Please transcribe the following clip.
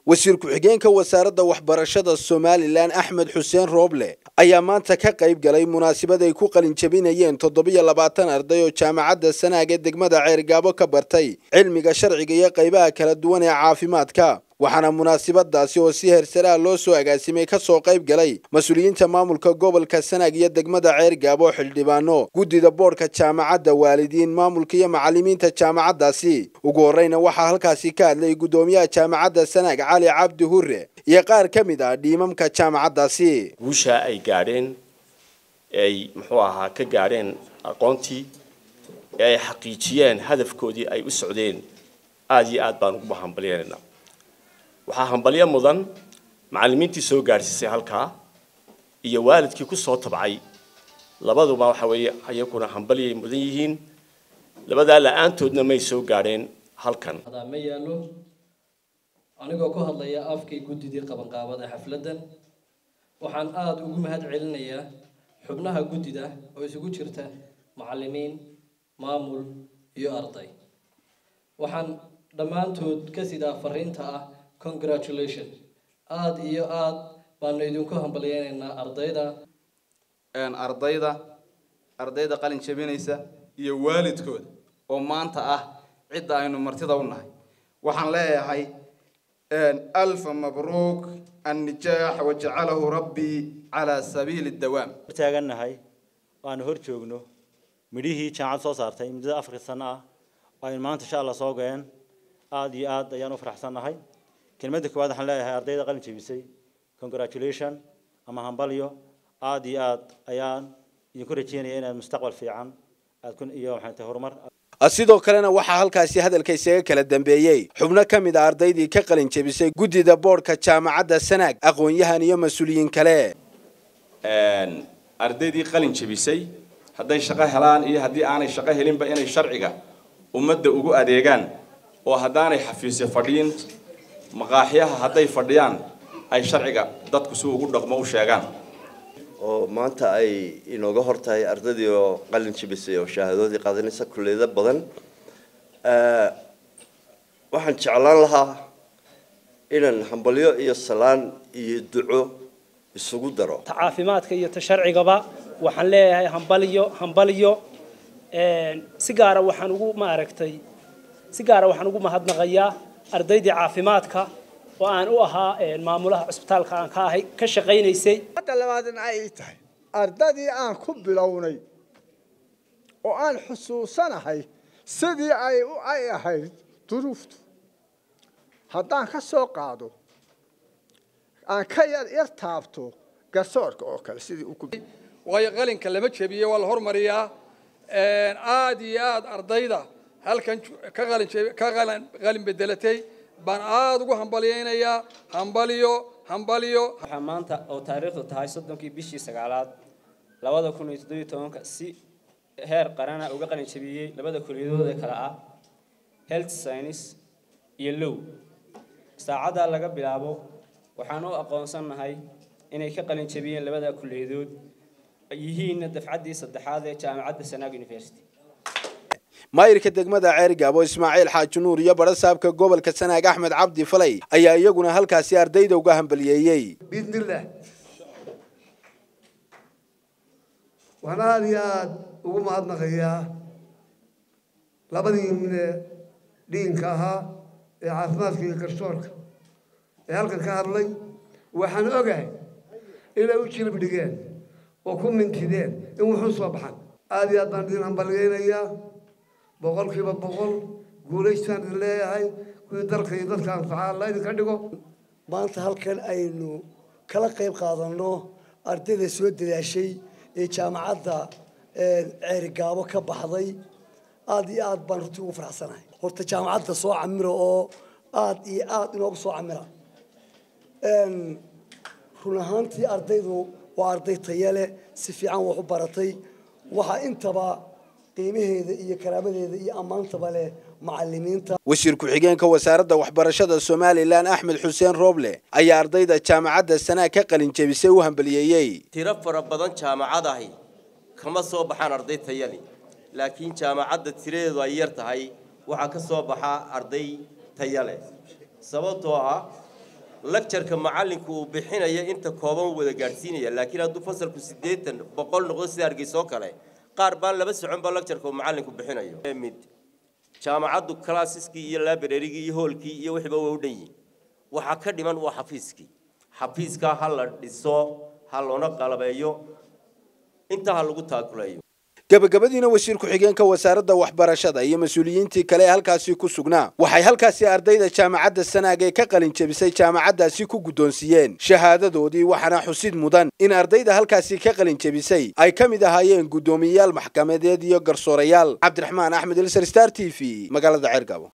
wasiir ku-xigeenka wasaaradda waxbarashada somalilan axmed xuseen rooble ayaa maanta ka qayb galay munaasabad ay ku qalin jabinayeen toddobiyo labaatan arday oo jaamacadda sanaag ee degmada ceergaabo ka bartay cilmiga sharciga iyo qaybaha kala duwan ee caafimaadka waxaana munaasabadaasi oo si hersaraha loo soo agaasimay ka soo qayb galay mas-uuliyiinta maamulka gobolka sanaag iyo degmada ceergaabo xildhibaano guddida boodhka jaamacadda waalidiin maamulka iyo macallimiinta jaamacaddaasi ugu horreyna waxaa halkaasi ka hadlay guddoomiyaha jaamacadda sanaag cali cabdi hure iyo qaar ka mid ah dhiimamka jaamacaddaasi guusha ay gaadheen ay muxuu ahaa ka gaadheen aqoontii ee ay xaqiijiyeen hadafkoodii ay u socdeen aada iyo aad baan ugu hambalyenaynaa waxaa hambalyo mudan macallimiintii soo gaadhsiisay halkaa iyo waalidkii ku soo tabcay labaduba waxa weeye ayaguna hambalyay mudan yihiin labadaa la-aantoodna may soo gaadheen halkan ma yaallo anigoo ku hadlaya afkii guddidii qabanqaabada xafladdan waxaan aada ugu mahad celinayaa xubnaha guddida oo isugu jirta macallimiin maamul iyo arday waxaan dhammaantood ka sidaa fariinta ah congratulation aada iyo aada baanu idinku hambalyeynaynaa ardayda ardayda ardayda qalin jabinaysa iyo waalidkooda oo maanta ah cidda aynu martida u nahay waxaan leeyahay alfa mabruuk annijaax wajacalahu rabbii calaa sabiili dawaam taagannahay waanu hor joogno midhihii jaamacad soo saartay muddada afarka sano ah aynu maanta insha allah soo goyeen aada iyo aad ayaan u faraxsannahay kelmadda koowaad waxaan leeyahay ardayda qalin jabisay congratulation ama hambalyo aada iyo aad ayaan idinku rajeynaya inaad mustaqbal fiican aad ku iyo maxay tahay horumar sidoo kalena waxaa halkaasi hadalka isaga kala dambeeyey xubno ka mid a ardaydii ka qalin jabisay guddida boodhka jaamacadda sanaag aqoon-yahan iyo mas-uuliyiin kale ardaydii qalin jabisay hadday shaqo helaan iyo haddii aanay shaqo helinba inay sharciga ummadda ugu adeegaan oo haddaanay xafiisyo fadhiyin maqaaxyaha hadday fadhiyaan ay sharciga dadku si ugu dhaqmo u sheegaan oo maanta ay inooga hor tahay ardaydii oo qalin jabisay oo shahaadoodii qaadanaysa kulliyado badan waxaan jeclaan lahaa inaan hambalyo iyo salaan iyo duco isugu daro ta caafimaadka iyo ta sharcigaba waxaan leeyahay hambalyo hambalyo si gaara waxaan ugu maaragtay si gaara waxaan ugu mahadnaqayaa ardaydii caafimaadka oo aan u ahaa maamulaha cusbitaalka aan ka ahay ka shaqaynaysay hadda labaadna ay tahay ardadii aan ku bilownay oo aan xusuusanahay sidii ay u ay ahayd duruuftu haddaan ka soo qaado aan ka yar yar taabto garsoorka oo kale sidii u waayo qalinka lama jebiye waa la hormariyaa aada iyo aada ardayda halkan ka qalin ka qalin qalin bedelatay baan aada ugu hambalyeynayaa hambalyo hambalyo waxaa maanta oo taariikhdu tahay soddonkii bishii sagaalaad labada kun iyo toddobiyo tobanka si heer qarana uga qalin jabiyey labada kuliyadood ee kale ah health science iyo low saacaddaa laga bilaabo waxaan u aqoonsannahay inay ka qalin jabiyeen labada kuliyadood yihiinna dafcaddii saddexaad ee jaamacadda sanaag university maayirka degmada ceergaabo ismaaciil xaaji nuur iyo barasaabka gobolka sanaag axmed cabdi falay ayaa iyaguna halkaasi ardayda uga hambaliyeeyey biidnillaah waxaan aada iyo aada ugu mahadnaqayaa labadii mine dhiinka ahaa ee caafimaadka iyo garsoorka ee halkan ka hadlay waxaan ogahay inay u jilib dhigeen oo ku mintideen in wuxuu soo baxan aada iyo aad baan idin hambalyeynayaa boqolkiiba boqol guulaystaan idin leeyahay kuwii dalka iyo dadka anfaca alla idinka dhigo maanta halkan aynu kala qayb qaadanno ardayda soo dadaashay ee jaamacadda ceerigaabo ka baxday aada iyo aad baan runtii ugu faraxsanahay horta jaamacadda soo camira oo aada iyo aada inoogu soo camira run ahaantii ardaydu waa arday taya leh si fiican wax u baratay waxaa intaba qiimaheeda iyo karaamadeeda iyo ammaantaba leh macalimiinta wasiir ku-xigeenka wasaaradda waxbarashada somalilan axmed xuseen rooble ayaa ardayda jaamacadda sanaag ka qalin jebisay u hambaliyeeyey tiro fara badan jaamacadahi kama soo baxaan arday tayali laakiin jaamacadda tiradeedu ay yar tahay waxaa ka soo baxa arday taya leh sababtoo ah lagjarka macallinku uu bixinaya inta kooban wada gaadhsiinaya laakiin hadduu fasalku siddeetan boqol noqdo sida hargeysa oo kale qaar baan laba socon ba lagjarka uu macallinku bixinayo mid jaamacaddu classeski iyo librarygii iyo hoolkii iyo wixiiba waa u dhan yihin waxaa ka dhiman waa xafiiskii xafiiskaa ha la dhiso ha loona qalabeeyo intaa ha lagu taakuleeyo gabagabadiina wasiir ku-xigeenka wasaaradda waxbarashada iyo mas-uuliyiintii kale ee halkaasi ku sugnaa waxay halkaasi ardayda jaamacadda sanaag ee ka qalin jebisay jaamacaddaasi ku guddoonsiiyeen shahaadadoodii waxaana xusid mudan in ardayda halkaasi ka qalin jebisay ay ka mid ahaayeen guddoomiyeyaal maxkamadeed iyo garsoorayaal cabdiraxmaan axmed ilsar star t v magaalada ceergabo